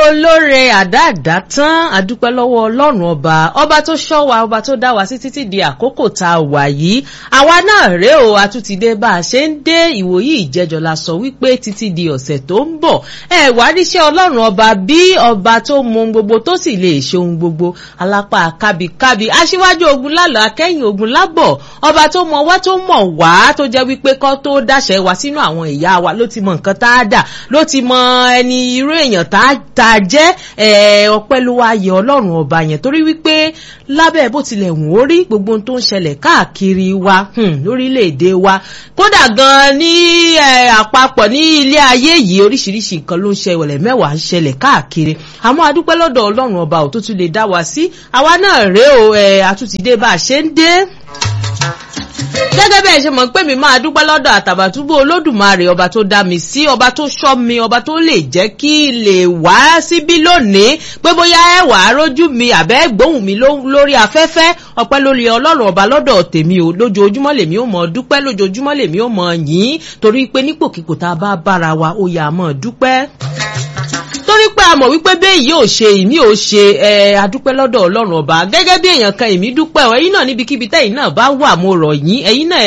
olóore àdáàdá tán àdúpẹ́ lọ́wọ́ ọlọ́run ọba ọba tó ṣọ́ wa ọba tó dá wa sí títí di àkókò tá a wà yìí àwa náà rèé o àtúntìdé bá a ṣe ń dé ìwòyí ìjẹjọ la sọ wípé títí di ọ̀sẹ̀ tó ń bọ̀ ẹ wá ríṣẹ́ ọlọ́run ọba bí ọba tó mọ ohun gbogbo tó sì lè ṣe ohun gbogbo alápá kábíkábí aṣíwájú ogun lálọ́ akẹ́yìn ogun lábọ̀ ọba tó mọ wá tó mọ̀ wá tó jẹ́ wípé kọ́ tó dáṣẹ́ wa sínú àwọn ìyá wa ló ti mọ nǹkan tá a dà ló ti mọ ẹni irú èèyàn tá a jẹ́ ọpẹ́ ló wá yẹ ọlọ́run ọba yẹn torí wípé lábẹ́ bó tilẹ̀ wọ́n ó rí gbogbo ohun tó ń ṣẹlẹ̀ káàkiri wa lórílẹ̀‐èdè wa kódà gan ní àpapọ̀ ní ilé ayé yìí oríṣiríṣi nǹkan ló ń ṣẹlẹ̀ mẹ́wàá ń ṣẹlẹ̀ káàkiri àmọ́ adúpẹ́ lọ́dọ̀ ọlọ́run ọba ò tó tún lè dá wa sí àwa náà rèé o àtúntìdé bá a ṣe ń dé gẹ́gẹ́ bẹ́ẹ̀ ṣe mọ̀ pé mi máa dúpẹ́ lọ́dọ̀ àtàbàtúbú olódùmarè ọba tó dá mi sí ọba tó ṣọ́ mi ọba tó lè jẹ́ kí lè wá síbí lónìí pé bóyá ẹ wà á rójú mi àbẹ́ gbóhùn mi lórí afẹ́fẹ́ ọpẹ́ lórí ọlọ́run ọba lọ́dọ̀ tèmi o lójoojúmọ́ lèmi ò mọ̀ dúpẹ́ lójoojúmọ́ lèmi ò mọ̀ yín torí pé nípòkípò tá a bá bára wa ó yà á mọ̀ dúpẹ́ torí pé a mọ̀ wípé bẹ́ẹ̀ yóò ṣe ìmí ò ṣe ẹ adúpẹ́ lọ́dọ̀ ọlọ́run ọba gẹ́gẹ́ bí èèyàn kan èmi dúpẹ́ ọ ẹ̀yin náà níbikíbi tẹ́yìn náà bá wà mo rọ̀ yín ẹ̀yin náà